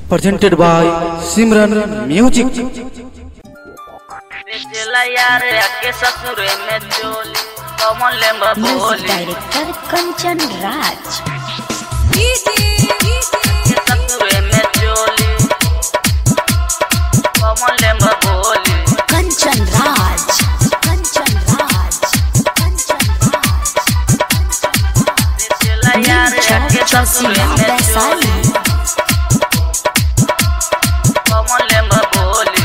presented by Simran Music. चला यार के ससुरे में चोली कमल ले म्यूजिक बोली डायरेक्टर कंचन राज के ससुरे में चोली कमल ले बोली कंचन राज कंचन राज कंचन राज चला यार के ससुरे में चोली कमल ले बोली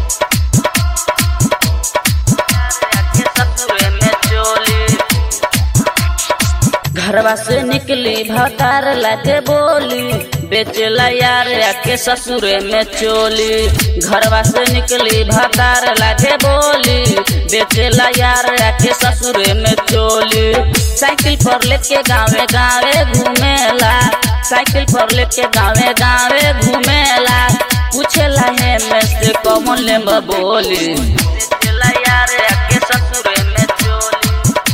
यार के ससुरे में चोली घरवा से निकली भतार लागे बोली बेचला यार के ससुरे में चोली घरवा से निकली भतार लागे बोली बेचला यार के ससुरे में चोली साइकिल पर लेके गावे गावे घूमेला साइकिल पर लेके गावे गावे घूमेला पूछेला है में से कौन ले बोली बेचला यार के ससुरे में चोली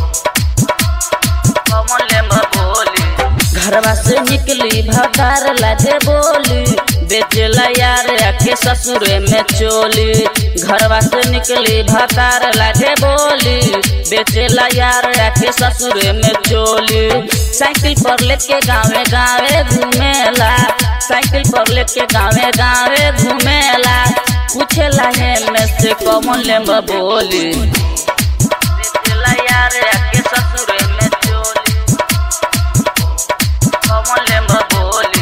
कमल बोली घरवा से निकली भकार लागे बोली बेचला यार के ससुरे में चोली घरवा से निकली भकार लागे बोली बेचला यार के ससुरे में चोली साइकिल पर लेके गावे गावे घूमेला साइकिल पर लेके गावे गावे घूमेला पूछेला है में से कमल ले बोली बेचला यार के ससुरे में चोली कमल ले बोली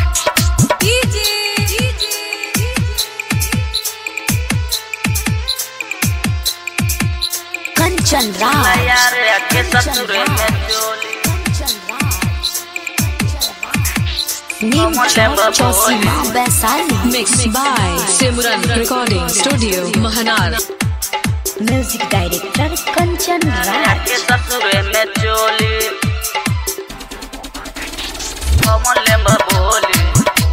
कंचन राज यार के ससुरे में चोली Neem Chowk Chausima Vaishali Mixed by Simran Recording Studio, Mahanar. Music director Kanchan Raj के ससुरे में चोली कमल ले बोली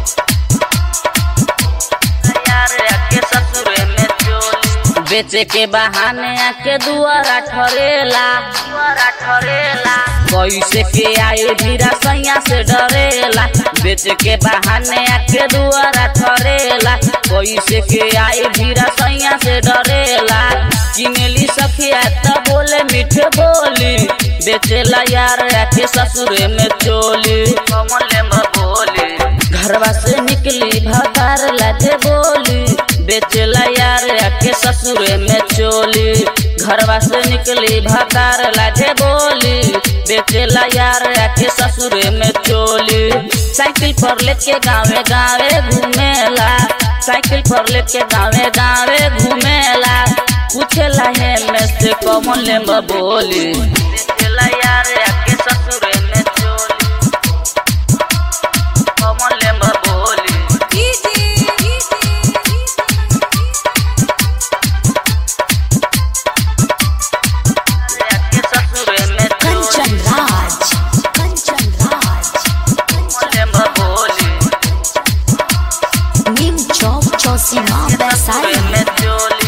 यार के ससुरे में चोली बेचे के बहाने आके दुआरा ठरेला दुआरा ठरेला कैसे के आए भीरा सैया से डरेला बेच के बहाने आके दुआरा ठरेला कैसे के आए भीरा सैया से डरेला किनेली सखिया त बोले मीठ बोली बेचेला यार आके ससुरे में चोली कमल ले बोली घरवा से निकली भतार लाजे बोली बेचला यार आके ससुरे में चोली घरवा से निकली भतार लाजे बोली बेचला यार आके ससुरे में चोली साइकिल पर लेके गावे गावे घूमेला साइकिल पर लेके गावे गावे घूमेला पूछेला है में से कमल ले बोली बेचला यार आके ससुरे में चोली कमल ले बोली के ससुरे में कंचन राज कंचन राज चोली बोली नीम चौक चौसीमा वैशाली में चोली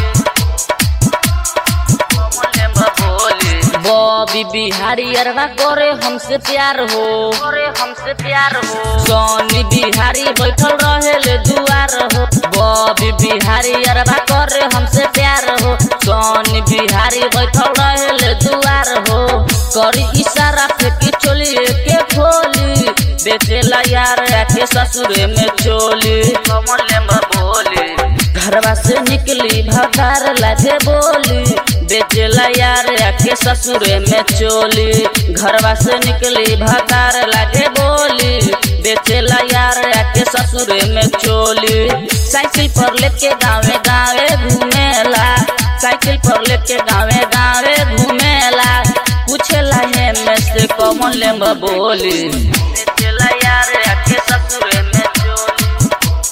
बॉबी बिहारी अरवा करे हमसे प्यार हो करे हमसे प्यार हो सोनी बिहारी बैठल रहे ले दुआर हो बॉबी बिहारी अरवा करे हमसे प्यार हो सोनी बिहारी बैठल रहे ले दुआर हो करी इशारा फेंकी चोली के खोली बेचेला यार आके ससुरे में चोली कमल ले बोली घरवा से निकली भकार लागे बोली बेचला यार आके ससुरे में चोली घरवा से निकली भकार लागे बोली बेचला यार आके ससुरे में चोली साइकिल पर लेके गावे गावे घूमेला साइकिल पर लेके गावे गावे घूमेला पूछेला है में से कमल ले बोली बेचला यार आके ससुरे में चोली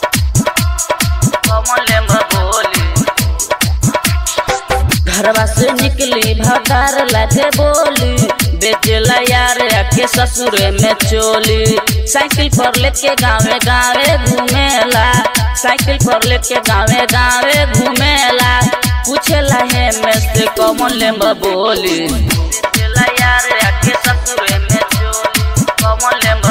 कमल ले बोली घरवा से निकली भकार लागे बोली बेचला यार आके ससुरे में चोली साइकिल पर लेके गावे गावे घूमेला साइकिल पर लेके गावे गावे घूमेला पूछेला है में से कमल ले बोली बेचला यार आके ससुरे में चोली कमल ले